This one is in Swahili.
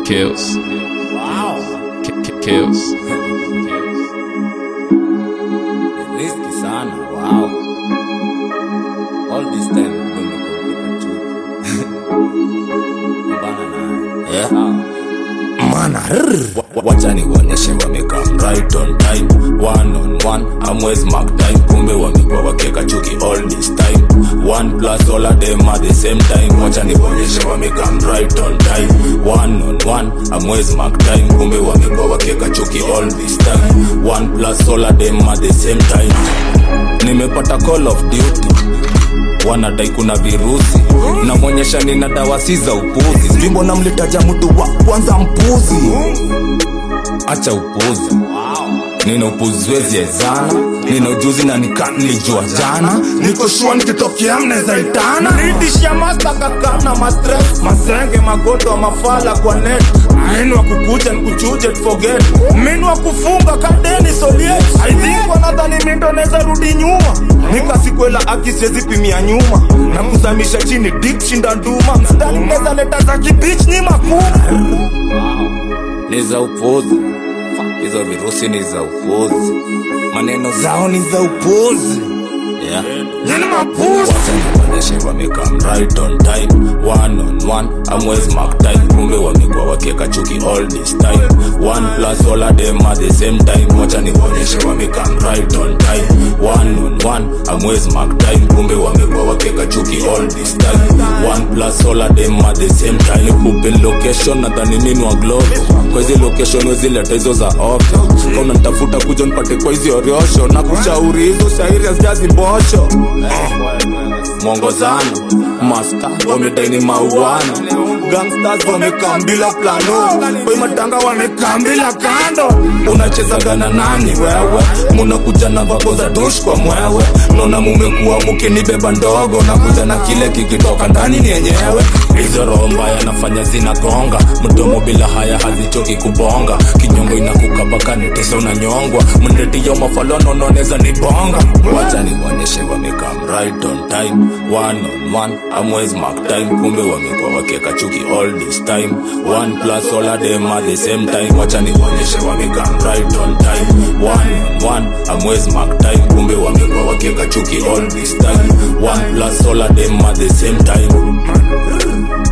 Kills. Wow. Ki- ki- Kills. Risky sana. Wow. All this time umekuwa chuki. Mbana na. Yeah. Mana rrr. Wa- wacha niwaonyeshe wamekam right on time one on one amwezi mark time kumbe wamekuwa wakieka chuki all this time one plus all of them at the same time wacha niwaonyeshe wamekam right on time one on one amwezi mark time kumbe wamekuwa wakieka chuki all this time one plus all of them at the same time nimepata call of duty wanadai kuna virusi namwonyesha nina dawa si za upuzi sijui mbona mlitaja mtu wa kwanza mpuzi acha upuzi nina upuzi wezi ezana nina ujuzi na nika nilijua jana niko shua nikitokea mneza itana nitishia mastakakana mastres masenge magoto mafala kwa net aini wa kukuja nikuchuje forget mini wa kufunga kadeni soliet i think wanadhani mindo neza rudi nyuma nikasikwela akisiezi pimia nyuma na kuzamisha chini dik shinda nduma mstani mneza leta za kibich ni makuna ni za upuzi hizo virusi ni za upuzi maneno zao ni za upuzi yeah. Nini mapuzi wacha wamekam right on time one on one amwezi mark time kumbe wamekuwa wakieka chuki all this time one plus all of them at the same time wacha nikuonyeshe wamekam right on time one on one amwezi mark time kumbe wamekuwa wakieka chuki all this time one plus all of them at the same time kupe location nadhani nini wa globe kwa hizi location wezileta hizo za ovyo kama unanitafuta kuja nipate kwa hizi oriosho na kushauri hizo shairi hazijazi mbosho mwongozano masta wamedaini mauano gangsters wamekambila plano kwe matanga wamekambila kando unachezaga na nani wewe munakuja na vako za dush kwa mwewe naona mumekuwa mukinibeba ndogo nakuja na kile kikitoka ndani ni yenyewe hizo roho mbaya nafanya zinagonga mdomo bila haya hazichoki kubonga kinyongo inakukabaka netesa unanyongwa mndetiyo mafalono noneza nibonga wacha niwaonyeshe wamekam right on time one on one amwezi mark time kumbe wamekuwa wakieka chuki all this time one plus all of them at the same time wacha niwaonyeshe wamekam right on time one on one amwezi mark time kumbe wamekuwa wakieka chuki all this time one plus all of them at the same time